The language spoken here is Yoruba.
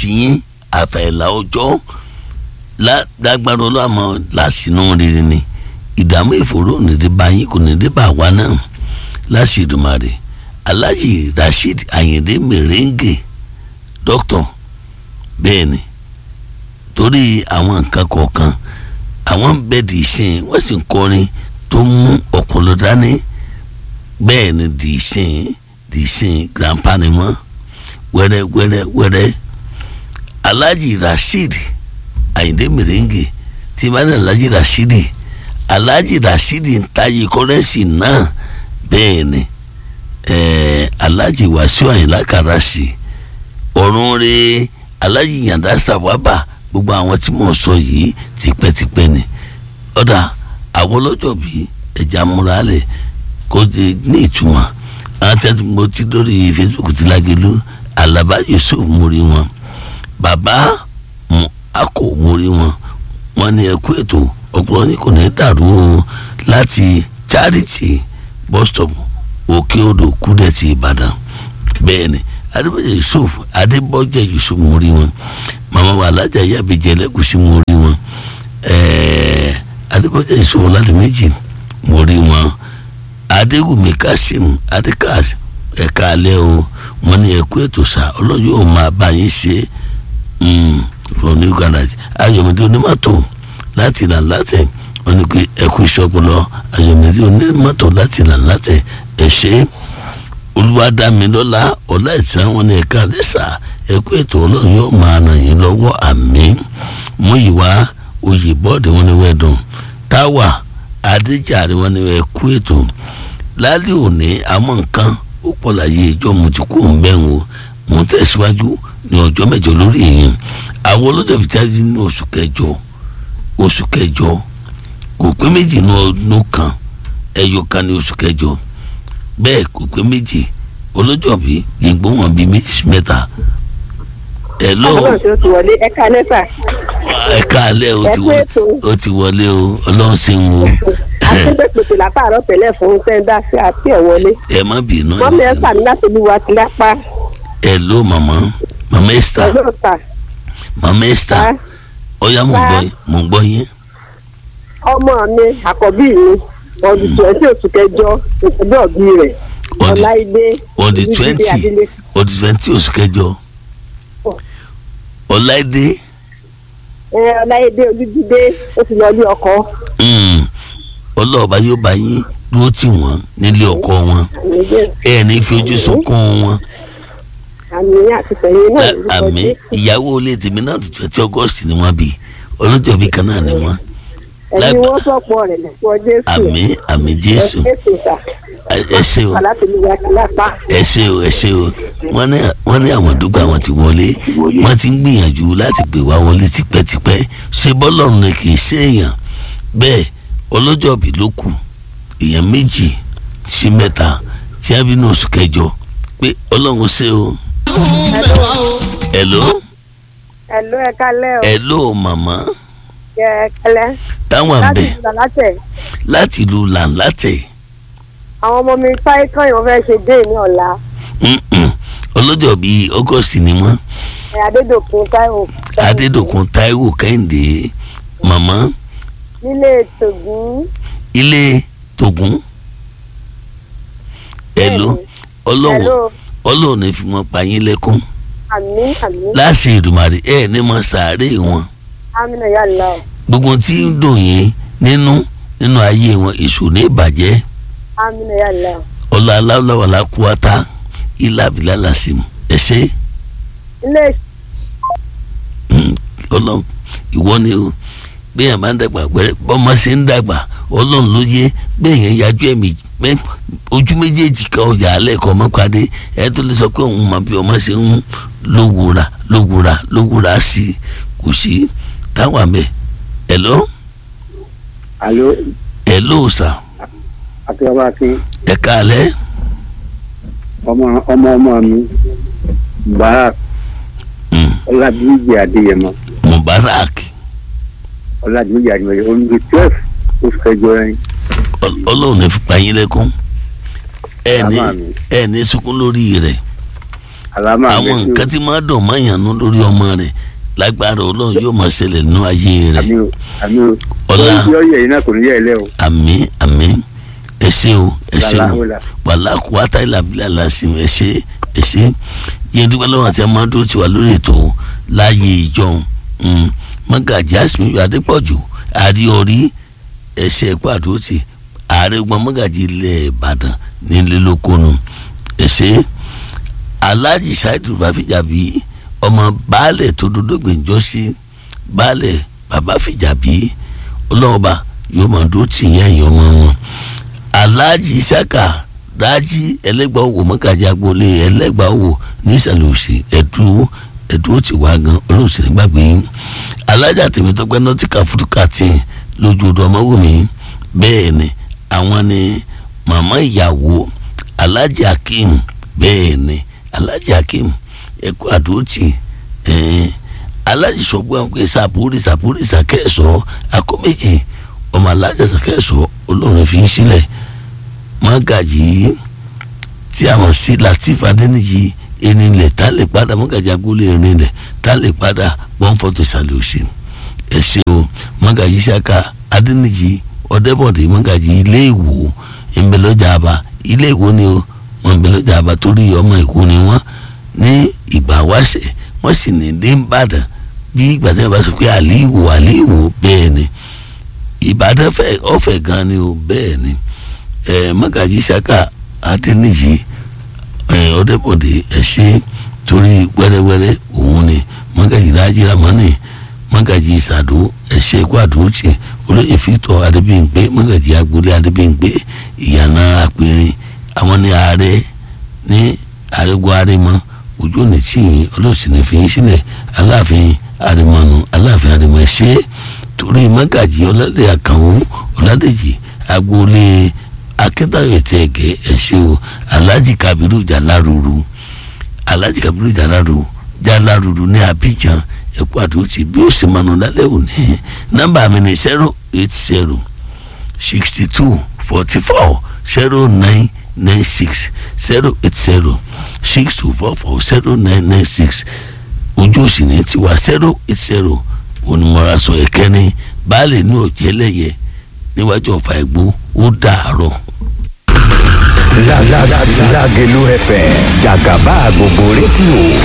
àtìyín àfàìlà ọjọ́ lágbára ọlọ́mọ láṣìnú rere ni ìdààmú ìfòró nìdí bá yín kò nìdí bá wa náà láṣìdùmarè aláàjì rasheed ayinde merengue dókítà bẹ́ẹ̀ ni torí àwọn nǹkan kọ̀ọ̀kan àwọn bẹ́ẹ̀dì ìsìn wọ́n sì ń kọrin tó mú ọ̀pọ̀lọ́ dání bẹ́ẹ̀ ni dì ìsìn dì ìsìn grandpa ni wọ́n wẹ́rẹ́ wẹ́rẹ́ wẹ́rẹ́ alhaji rasheed ayinde merengue tí bá ní alhaji rasheed alhaji rasheed ń tayé kọ́rẹ́nsì náà bẹ́ẹ̀ ni ẹ̀ẹ́ alhaji wàsíù àyìnlá kàràṣì ọ̀run rẹ̀ alhaji yàndá sàwábà gbogbo àwọn tí mò ń sọ yìí tipẹ́tipẹ́ ni ọ̀dà àwọn ọlọ́jọ́ bíi ẹ̀já múra lẹ̀ kó di ní ìtumọ̀ àwọn tẹ́tí mo ti lórí facebook ti lágẹ̀lú alaba yusuf mo rí wọn bàbá akọ mo rí wọn wọn ní ẹkú ètò ọpọlọ ní kò ní dàrú o láti charity bus stop òkè odò kúdẹ̀tì ìbàdàn bẹ́ẹ̀ ni adébọ̀jẹ̀ yusuf adébọ̀jẹ̀ yusuf mo rí wọn màmá wa alájà yàbẹ̀jẹ̀ lẹ́kùsí mo rí wọn ẹ̀ẹ́ adébọ̀jẹ̀ yusuf láti méjì mo rí wọn adégúnmi kasim adékas ẹ̀ka alẹ́ o wọn ní ẹ̀kú ètò sá ọlọ́yọ̀ ò máa bá yín ṣe from new garage ayọ̀mídé onímọ̀tò láti ìlànà látẹ̀ wọn ní pé ẹ̀kú ìṣọ́pọ̀lọ́ ayọ̀mídé onímọ̀tò láti ìlànà látẹ̀ ẹ̀ ṣe olúwadámilọ́lá ọ̀la ìtàn wọn ní ẹ̀ka lẹ́sà ẹ̀kú ètò ọlọ́run yóò máa ràn yín lọ́wọ́ àmín mú ìwà oyè bọ́ọ̀dì wọn ní wẹ́ẹ̀dùn táwà adéjàre wọn ní ẹ̀kú ètò lálẹ́ òní àwọn nǹkan ó pọ̀ láyé ìjọ mo ti kú òun bẹ́ẹ̀ o mò ń tẹ̀síwájú ní ọjọ́ mẹ́jọ lórí èèyàn àwọn olójó bíi jáde ní oṣù kẹjọ oṣù kẹjọ kò pé méjì ní ọdún kan ẹyọ kan ní oṣù kẹjọ bẹ́ẹ̀ kò pé méjì olójó bíi yìnbó wọn bíi méjì mẹ́ta ẹ lọ ẹ̀ka lẹ́sà. ẹ̀ka alẹ́ o ti wọlé o ti wọlé o ọlọ́run ṣe ń wo àtúntò látàárọ̀ tẹ́lẹ̀ fún sẹ́ńdá sí àti ẹ̀wọlé. ẹ má bínú wọ́n mi ẹ́ sàmì láti olúwa ti lápá. ẹ ló màmá màmá esther ẹ̀lọ́ ta. màmá esther ọyá mò ń gbọ́ yín mò ń gbọ́ yín. ọmọ mi àkọ́bí mi ọdún twenty oṣù kẹjọ ìpínlẹ̀ ọ̀bí rẹ̀ ọláìdé on the twenty on the twenty oṣù kẹjọ ọláìdé. ẹ ọláìdé olùdídé ó ti lọ ilé ọkọ. ọlọ́ọ̀bá yóò bá yín dúró tì wọ́n nílé ọkọ wọn ẹ ní fi ojú sunkún wọn. àmì àti tẹ̀yìn náà ló àmì ìyàwó ilé tèmi náà tó twenty august ni wọ́n bí ọlọ́jọ́ bí kan náà ni wọ́n. ẹni wọ́n sọ̀pọ̀ rẹ̀ lẹ́pọ̀ jésù. àmì àmì jésù ẹ ṣe o ẹ ṣe o ẹ ṣe o wọ́n ní wọ́n ní àwọn dúgbò àwọn ti wọlé wọ́n ti ń gbìyànjú láti pè wá wọlé tipẹ́tipẹ́ ṣé bọ́lọ́run ni kì í ṣe èèyàn bẹ́ẹ̀ ọlọ́jọ́bí ló kù èèyàn méjì sí mẹ́ta tí a bí ní oṣù kẹjọ pé ọlọ́run ṣe o. hello. hello ẹ kálẹ́ o. hello màmá. ẹ kálẹ́. táwọn àbẹ láti ìlú làlátẹ̀. láti ìlú làǹlátẹ̀. àwọn ọmọ mi táyé kan yìí wọ́n fẹ́ ṣe dé ní ọ̀la. ọlọ́jọ́bí august ni wọ́n. ẹ adédòkun táíwò. adédòkun táíwò kẹ́hìndé màmá nílé tògún. ilé tògún. ẹ̀ló ọlọ́wọ́ ọlọ́wọ́ ní fi wọn pa yín lẹ́kún. àmín àmín. láṣẹ ìdùmarè ẹ ní mọ sàárè wọn. amínà yà lọ. gbogbo tí ń dùn yín nínú nínú ayé wọn èso ní ìbàjẹ́. amínà yà lọ. ọlọ́ aláwọ̀láwọ̀lá kú ata ilá abilá làṣìm ẹ ṣe. ilé. ọlọ́run ìwọ ni o bẹ́ẹ̀ máa ń dàgbà wẹ́rẹ́ bọ́mọ ṣe ń dàgbà ọlọ́run ló yé bẹ́ẹ̀ yẹn yájú ẹ̀mí ojú méjèèjì kan ọjà alẹ́ kan ọmọ padé ẹ tó lè sọ pé òun máa bí ọmọ ṣe ń lówùúra lówùúra lówùúra sí i kò sí táwọn àmì hello. alo. hello sà. akínyàwó akin. ẹ káalẹ́. ọmọ ọmọ ọmọ mi mubarak ọlábíyí adéyẹmọ. mubarak ọ̀làdìmẹ́jì àdìmẹ́jì olùdí twelve oṣù kẹjọ yẹn. ọlọ́run ní fipá yín lẹ́kún ẹ ní ẹ ní sunkún lórí rẹ̀ àlámà àwọn nǹkan tí máa dùn máa yànnú lórí ọmọ rẹ̀ lágbára ọlọ́run yóò máa ṣẹlẹ̀ nínú ayé rẹ̀ àmì o àmì o Ọlá. yọ yẹ yìí náà kò ní yẹ ẹ lẹ o àmín àmín ẹ ṣé o ẹ ṣé Lálá, o wọlá. wàhálà kó wá táyì làbílẹ̀ àlàsì ẹ ṣé ẹ ṣé yẹn dúpẹ́ lọ́wọ́ àti amadu ti wà lórí ètò láàyè ìjọun mọ́gàjì àsìmíyọ adépọ̀jù àríọrí ẹ̀ṣẹ̀ ẹ̀kọ́ àdótì ààrẹ gbọ́n mọ́gàjì ilẹ̀ ìbàdàn nílé lókòónù ẹ ṣé alhaji ṣáìdù bàfíjàbí ọmọ baálẹ̀ tó dodo gbèǹjọ́ sí baálẹ̀ bàbá fìjàbí ọlọ́ọ̀ba yóò máa dúró tì yẹn ẹ̀yọ́ ọmọ wọn alhaji isaka rájí ẹlẹ́gbàá owó mọ́gàjì agboolé ẹlẹ́gbàá owó nísàlẹ̀ òsì ẹ̀dú ẹ̀dú ó ti wá gan olóòsì nígbàgbé yín alájà tèmítọ́pẹ́ nọ́tìkà fúdùkà tì lójú ọdọ ọmọwùmí bẹ́ẹ̀ ni àwọn ni màmá ìyàwó alhaji akeem bẹ́ẹ̀ ni alhaji akeem ẹ̀kọ́ àdóòtì ẹ̀ẹ́n alhaji sọgbọ́n pé sàpúrì sàpúrì sàkẹ́sọ̀ akọ́méjì ọmọ alájà sàkẹ́sọ̀ olórin fi ń sílẹ̀ mọ́gàjì tí a mọ̀ sí latif adẹ́nìyí erinlẹ̀ tá lè padà mọ́gàjì agboolé erinlẹ̀ tá lè padà wọ́n fọ́tò ìsàlẹ̀ òsì ẹ ṣé o mọ́gàjì saka adẹ́nìyí ọ̀dẹ́bọ̀dé mọ́gàjì ilé ìwò ìmbẹ̀lọ́jà àbá ilé ìwò ni o wọn ìmbẹ̀lọ́jà àbá torí ọmọ ìkó ni wọ́n ní ìgbà wáṣẹ̀ wọ́n sì ní dé ìbàdàn bí ìgbà tí wọ́n bá sọ pé àlíwò àlíwò bẹ́ẹ̀ ni ìbàdàn fẹ́ ọ̀fẹ́ gan ni o bẹ́ẹ̀ ni ẹ mọ́gàjì saka adẹ́nìyí ẹ ọ̀dẹ́bọ̀dé ẹ ṣe torí wẹ́rẹ́wẹ́rẹ́ òun ni mọ́gàjì rájìrà mọ́nì mọ́gàjì ìsàdó ẹ ṣe kó àdóòtì olóyè fìtọ̀ adébíyìnpé mọ́gàjì agboolé adébíyìnpé ìyànà àpèrè àwọn ní ààrẹ ní àrẹgbọ àrẹmọ ojú òní tí yìí olóòsì ní fi yín sílẹ̀ aláàfin àrẹmọnù aláàfin àrẹmọ ẹ ṣe torí mọ́gàjì ọlọ́dẹ àkànwó ọlọ́dẹjì agboolé akẹ́tàwé tẹ̀ ẹ̀gẹ́ ẹ ṣe o alhaji kabiru jaláruru alhaji kabiru jaláruru jaláruru ní abidjan ẹ̀kú àdótì bí ó sì mọ̀nà lálẹ́ òní nọ́mbà mi ní zero eight zero sixty two forty four zero nine nine six zero eight zero six two four four zero nine nine six ojú òsì ní tiwa zero eight zero onímọ̀ra sọ ẹ̀kẹ́ni baálé ní òjẹ́ lẹ́yẹ níwájú ọ̀fà ẹ̀gbó ó dàárọ̀. Lágẹ̀lú FM jàgàbá gbogbo rédíò